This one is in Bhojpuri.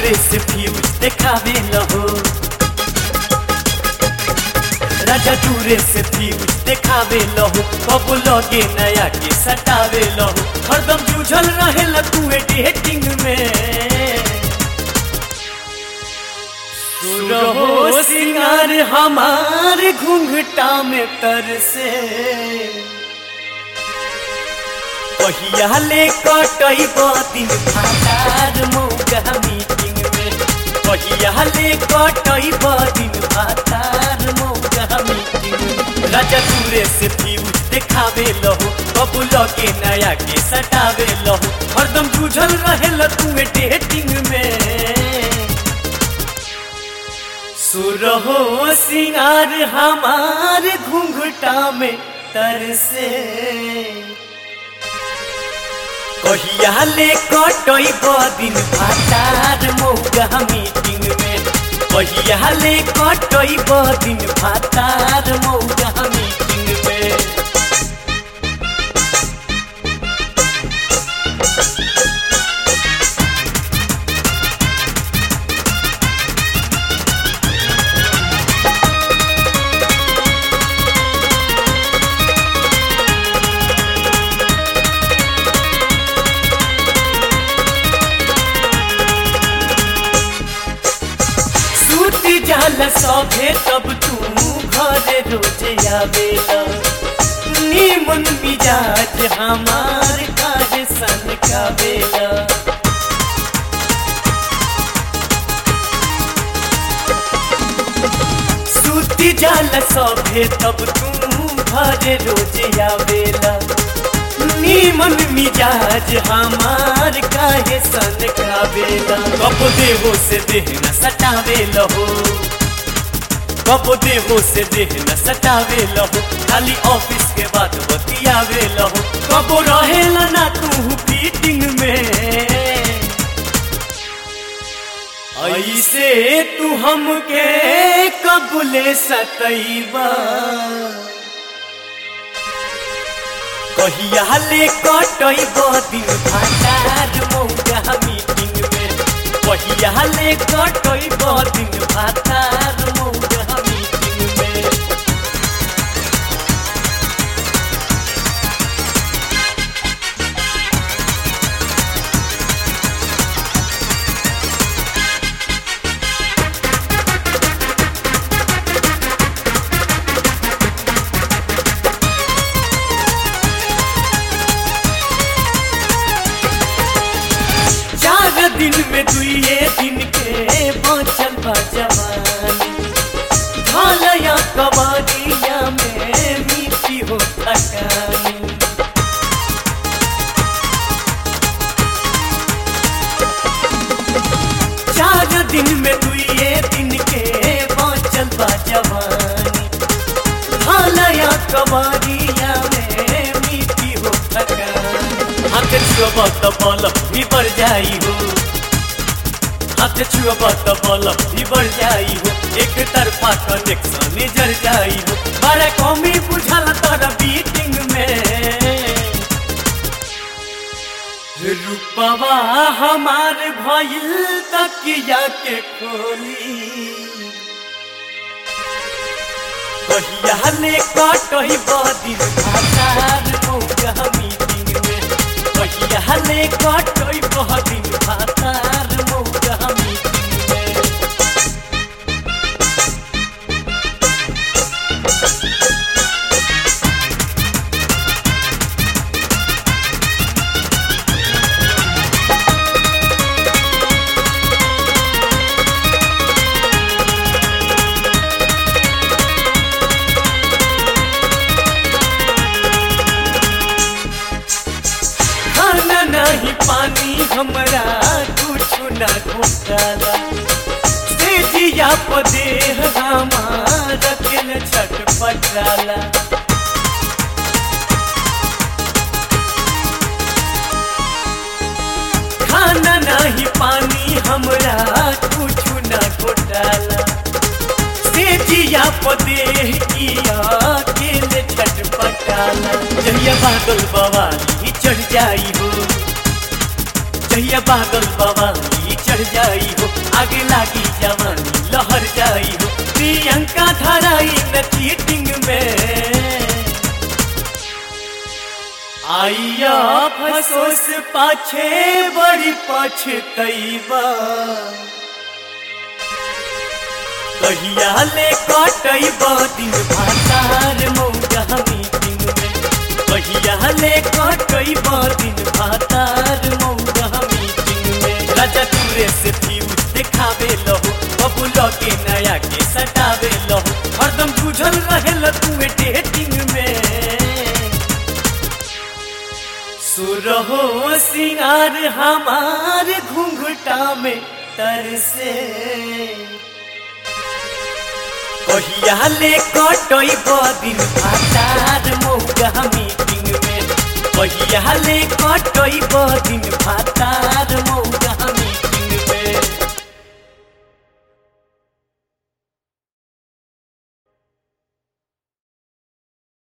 दूरे से फ्यूज देखावे लहो राजा दूरे से फ्यूज देखावे लहो कब लगे नया के सटावे लहो हरदम जूझल रहे तू डेटिंग में रहो सिंगार हमार घूंघटा में तरसे कहिया ले कटई दिन भातार मौका मीटिंग में कहिया ले कटई दिन भातार मौका मीटिंग में राजा दूरे से फ्यूज देखावे लहो कब लगे नया के सटावे लहो हरदम जूझल रहे तू डेटिंग में सुरहो सिंगार हमार घूंघटा में तरसे कहिया ले कटई दिन भातार मौका मीटिंग में कहिया ले कटई दिन भातार मौका मीटिंग में सूती जाला सभे तब तू घरे रोजे आवेला नीमन मिजाज हमार काज सन कावेला सूती जाला सभे तब तू घरे रोजे आवेला नीमन मिजाज हमार काहे सन कावेला कब देहो से देह न सटावे लहो कब देहो से देह न सटावे लहो खाली ऑफिस के बाद बतियावे लहो कब रहेला ना तू फीटिंग में ऐसे तू हमके कबूले सतैबा कहिया ले कटई दिन भातार मौका मीटिंग में कहिया ले कटई दिन भातार मौका मीटिंग में चार दिन में दुए दिन के बचल बा जवानी ढालया कबाड़िया में मिट्टी हो थकानी चार दिन में दुए दिन के बचल बा जवानी ढालया कबाड़िया में मिट्टी हो थकानी हाथ छुअब त बल भी बढ़ जाई हो हाथ छुअब त बल भी बढ़ जाई हो एक तरफा कनेक्शन जर जाई हो बड़ा कमी बुझल तर बीटिंग में रूपवा हमार भइल तकिया के खोली कहिया ले कटई दिन भातार मौका मीटिंग में कहिया ले कटई दिन भातार मौका मीटिंग में खाना नहीं पानी हमरा कुछ ना घोटाला से जिया पदे हमार दिल छटपटाला खाना नहीं पानी हमरा कुछ ना घोटाला से जिया पदे किया दिल छटपटाला जहिया बादल बवाली चढ़ जाई हो जहिया बादल बवाली चढ़ जाई हो आगे लागी जवानी लहर जाई हो प्रियंका धराई न चीटिंग में आइया फसोस पाछे बड़ी पछतैबा कहिया ले कटैबा दिन भातार मौजा मीटिंग में कहिया ले कटैबा दिन भातार मौजा मीटिंग में राजा दूरे से फ्यूज देखावे लहो बबुल के नया के सटावे लहो हरदम बुझल रहे तू डेटिंग में सुरहो सिंगार हमार घूंघटा में तरसे कहिया ले कटई दिन भातार मौगा मीटिंग में कहिया ले कटई दिन भातार मौगा